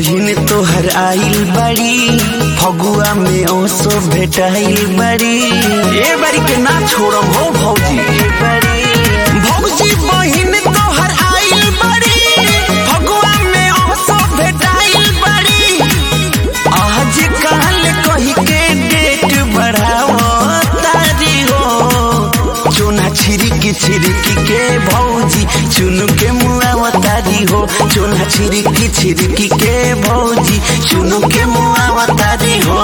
बहिन तोहर आइल बड़ी फगुआ में ओसो भेटाइल बड़ी ए बारी के ना छोड़म हो भौजी भौजी बहिन तोहर आइल बड़ी फगुआ में ओसो भेटाइल बड़ी आज काल कही के डेट बढ़ाओ तारी हो चोना छिरिकी छिरिकी के भौजी चुनु के मुआ तारी हो चोना छिरिकी छिरिकी के भौजी चुनु के मुआ तारी हो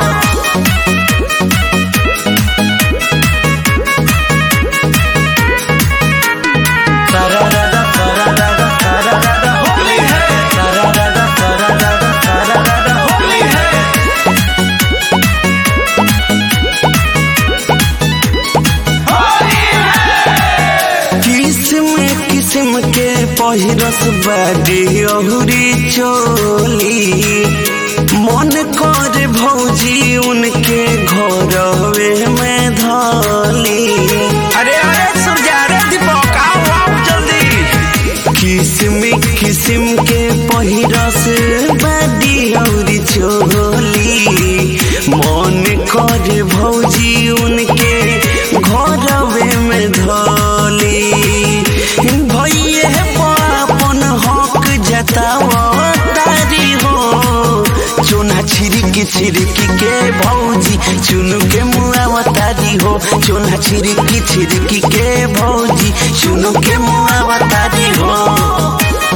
किस्म किस्म के पहिरस बाडी अहुरी चोली मन कर भौजी उनके घरवे में धली अरे अरे सूर्या रे दीपक आओ आओ जल्दी किस्म किस्म के पहिरस बाडी अहुरी चोली मन कर भौजी उनके घरवे में धली भैये पापन हक जताव तारी हो चोना छिरिकी छिरिकी के भौजी चुनु के मुआ तारी हो चोना छिरिकी छिरिकी के भौजी चुनु के मुआ तारी हो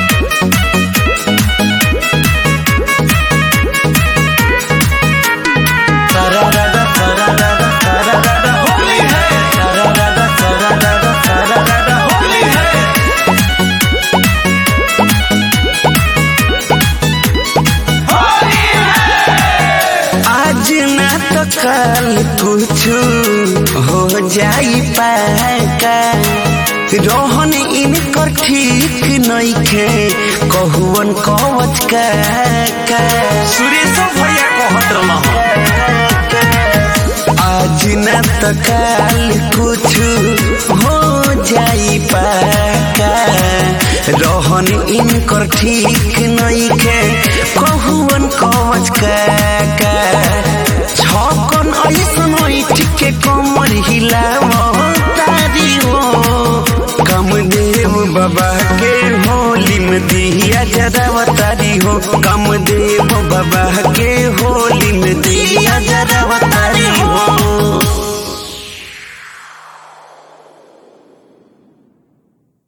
आज ना तो कल कुछ हो जाई पाका रोहन इनकर ठीक नइखे कहुवन कवच का सुरेश भैया कहत आज ना तो कल कुछ हो जाई पाका रोहन इनकर ठीक नइखे कहुवन कवच का छकन ऐसन ऐठ के कमर हिलाव तारी हो कमदेव बाबा के होली में दिया जराव तारी हो कमदेव बाबा के